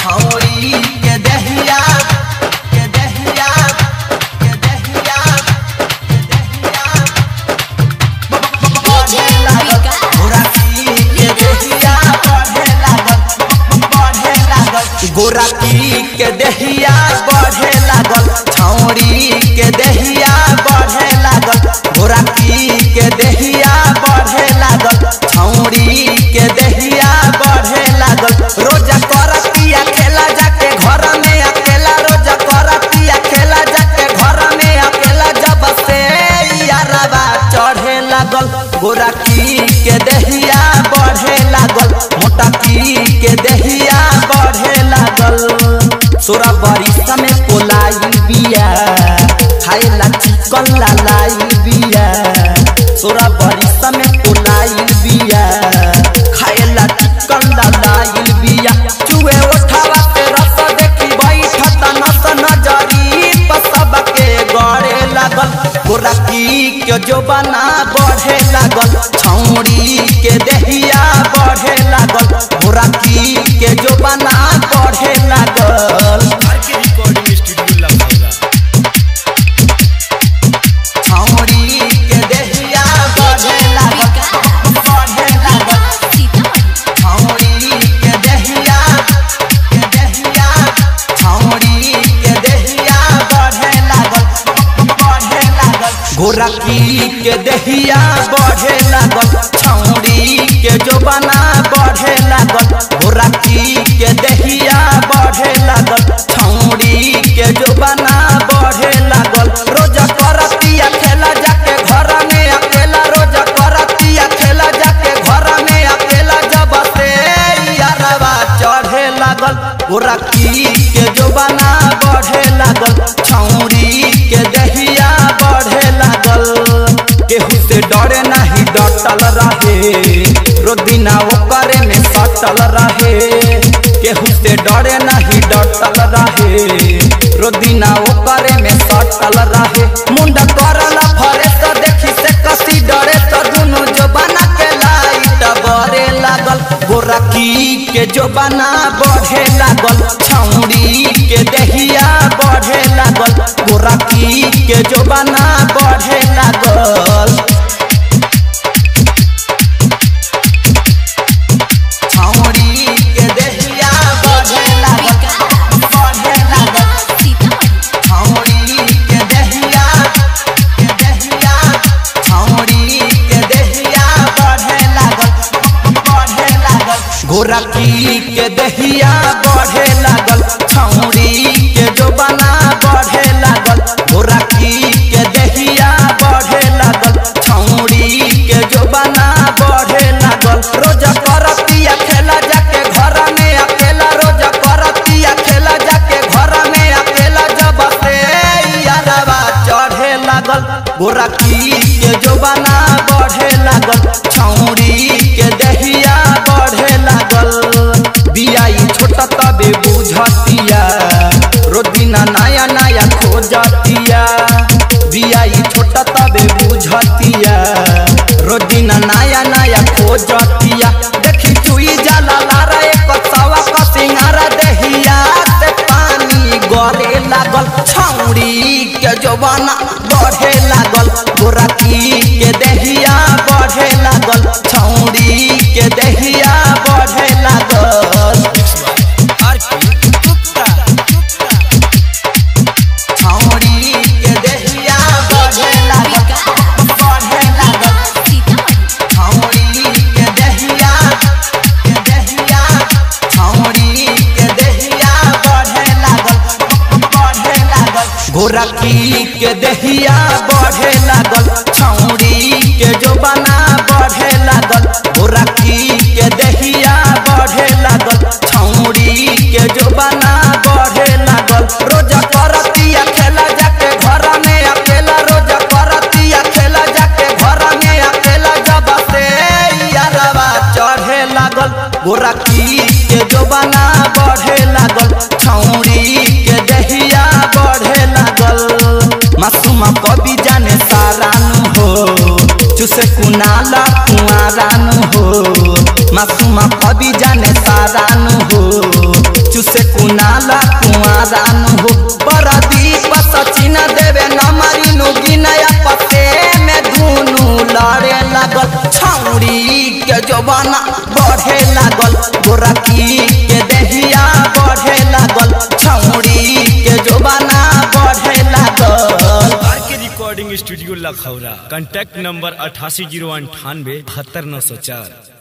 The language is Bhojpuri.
छौरी के दहिया के दहिया के दहिया के दहिया बढ़े लागल गोराकी के दहिया बढ़े लागल बढ़े लागल गोराकी के दहिया बढ़े लागल छौरी के दहिया बढ़े लागल गोराकी के दहिया बढ़े लागल छौरी के दहिया बढ़े लागल रोजा करतिया खेला जाके घर में अकेला रोजा करतिया खेला जाके घर में अकेला जब से यारवा चढ़े लागल गोराकी के दहिया बढ़े लागल मोटाकी के दहिया बढ़े लागल सोरा बारिश में कोलाई बिया खाएला चिकन लालाई बिया सोरा बारिश में कोलाई बिया खाएला चिकन लालाई बिया चुए उठावा के रस देखी बैठत नस नजरी पसब के गड़े लागल गोराकी के जोबना बढ़े लागल छौरी के दहिया बढ़े लागल गोराकी के जोबना बढ़े लागल R K recording studio Lucknow छौरी के दहिया बढ़े लागल बढ़े लागल छौरी के दहिया के दहिया छौरी के दहिया बढ़े लागल बढ़े लागल गोरकी के दहिया बढ़े लागल छौरी के जोबना बढ़े लागल गोरकी के दहिया बढ़े लागल छौरी के जोबना बढ़े लागल रोजा करतिया खेला जाके घर में अकेला रोजा करतिया खेला जाके घर में अकेला जब से यारवा चढ़े लागल गोरकी के जोबना बढ़े लागल छौरी के दहिया बढ़े लागल केहू से डरे नहीं डटल रहे रोदिना ओकरे में सटल रहे केहू से डरे नहीं डटल रहे रोदिना ओकरे में सटल रहे मुंडा करला फरे तो देखी से कसी डरे तो दुनु जोबाना के लाइट बरे लागल गोरकी के जोबाना बढ़े लागल छौरी के दहिया बढ़े लागल गोरकी के जोबाना बढ़े लागल छौरी के दहिया बढ़े लागल बढ़े लागल छौरी के दहिया के दहिया छौरी के दहिया बढ़े लागल बढ़े लागल गोरकी के दहिया बढ़े लागल छौरी के जोबना बढ़े लागल गोरकी के दहिया बढ़े लागल छौरी के जोबना बढ़े लागल रोजा करतिया खेला जाके घर में अकेला रोजा करतिया खेला जाके घर में अकेला जब से यारवा चढ़े लागल गोरकी के जोबना बढ़े लागल छौरी के दहिया बढ़े लागल बियाई छोटा तबे बुझतिया रोदिना नया नया खोजतिया बियाई छोटा तबे बुझतिया रोदिना नया नया खोजतिया देखी चुई जाला लारा एक सवा क सिंगारा दहिया से पानी गरे लागल छौरी के जवाना बढ़े लागल गोरकी के दहिया बढ़े लागल छौरी के दहिया बढ़े लागल आर के गुप्ता छौरी के दहिया बढ़े लागल बढ़े लागल छौरी के दहिया के दहिया छौरी के दहिया बढ़े लागल बढ़े लागल गोरकी के दहिया बढ़े लागल छौरी के जोबना बढ़े लागल गोरकी के दहिया बढ़े लागल छौरी के जोबना बढ़े लागल रोजा करतिया खेला जाके घर में अकेला रोजा करतिया खेला जाके घर में अकेला जब से यारवा चढ़े लागल गोरकी के जोबना बढ़े लागल छौरी के दहिया बढ़े लागल मासूम कवि जाने सारानु हो चुसे कुनाला कुआरानु हो मासूम कवि जाने सारानु हो चुसे कुनाला कुआरा न हो बरदीप सचिन देवे नमरी नुगी नया पते में धुनु लड़े लागल छौरी के जवाना बढ़े लागल गोरकी के देहिया बढ़े लागल छौरी के जवाना बढ़े लागल R K recording studio Lakhaura contact number अठासी जीरो अंठानवे बहत्तर नौ सौ चार